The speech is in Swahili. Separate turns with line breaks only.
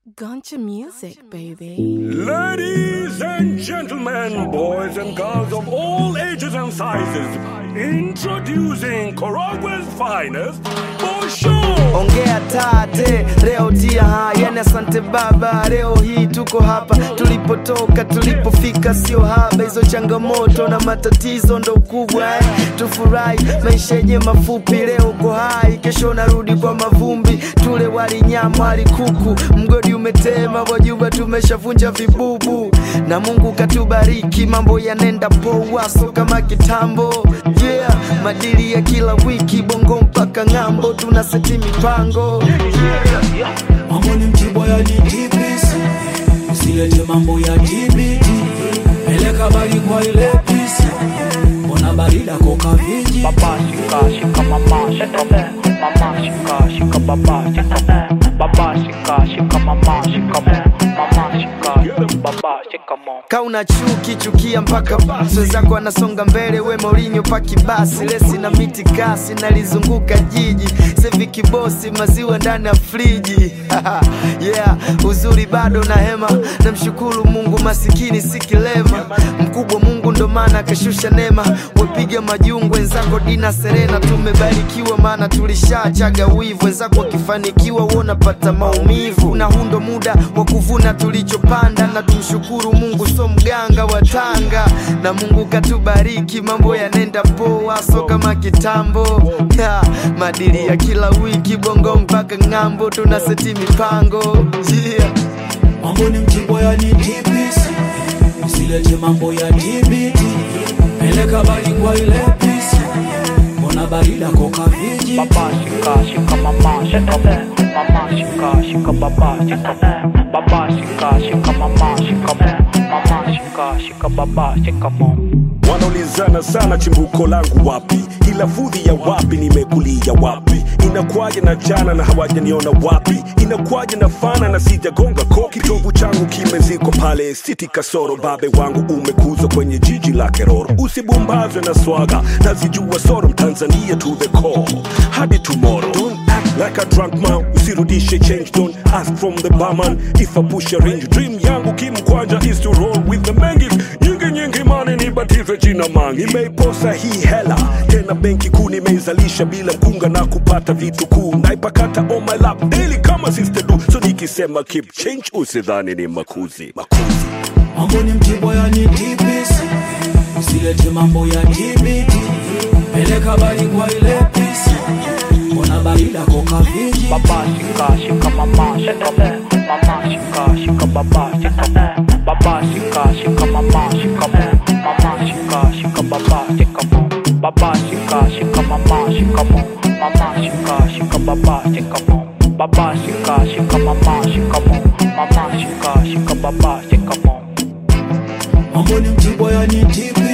Guncha music, baby.
Ladies and gentlemen, boys and girls of all ages and sizes, introducing Korogwe's finest, Bosho!
ongea tate leo tia hayani asante baba leo hii tuko hapa tulipotoka tulipofika sio haba hizo changamoto na matatizo ndo ukubwa eh. tufurahi maisha yenye mafupi leo uko hai kesho narudi kwa mavumbi tule wali nyama wali kuku mgodi umetema wajuba tumeshavunja vibubu na mungu katubariki mambo yanenda poa so kama kitambo yeah madili ya kila wiki bongo mpaka ng'ambo tuna seti mipango
mambo ni mtibwa ya DTPC usilete mambo ya TBT peleka bali kwa ile pisi mbona barida koka viji
Baba shika shika mama shika me mama shika shika baba shika me baba shika shika mama shika me mama shika baba shika mo
kauna chuki chukia mpaka basi wenzako anasonga mbele we Mourinho paki basi lesi na miti kasi nalizunguka jiji sevi kibosi maziwa ndani ya friji yeah uzuri bado na hema namshukuru mungu masikini si kilema mkubwa mungu ndo maana akashusha neema wepiga majungu wenzako dina serena tumebarikiwa maana tulishachaga wivu wenzako wakifanikiwa wonapata maumivu na hundo muda wa kuvuna tulichopanda na tumshukuru mungu so mganga wa tanga na mungu katubariki mambo yanenda poa so kama kitambo ha, madili ya kila wiki bongo mpaka ng'ambo tuna seti mipango yeah.
mambo ni mtibwa ya DTPC usilete mambo ya TBT peleka bali kwa ile pisi mbona barida koka viji
Baba shika shika mama shika me mama shika shika baba shika me baba shika shika mama shika me mama shika shika baba shika mo
Wanaulizana sana chimbuko langu wapi, ila fudhi ya wapi, nimekulia wapi, inakwaje na jana na hawajaniona wapi, inakwaje na fana na sijagonga koki, kitovu changu kimeziko pale siti kasoro, babe wangu umekuzwa kwenye jiji la Keroro, usibumbazwe na swaga, nazijua soro, Mtanzania to the core, hadi tomorrow Don't act like a drunk man, usirudishe change, don't ask from the barman if I push a range, dream yangu kimkwanja is to roll with the mengis, nyingi nyingi mani nibatize jina mangi, imeiposa hii hela tena benki kuu nimeizalisha bila mkunga na kupata vitu kuu, naipakata on my lap daily kama sister do, so nikisema keep change usidhani ni makuzi makuzi
mambo ni mtibwa ya DTPC usilete mambo ya TBT peleka bali kwa ile pisi mbona barida koka viji
Baba shika shika mama shika me mama shika shika baba shika me baba shika shika mama shika me mama shika shika baba shika mo baba shika shika mama shika mo mama shika shika baba shika mo baba shika shika mama shika mo mama shika shika baba shika mo
mambo ni mtibwa ya DTPC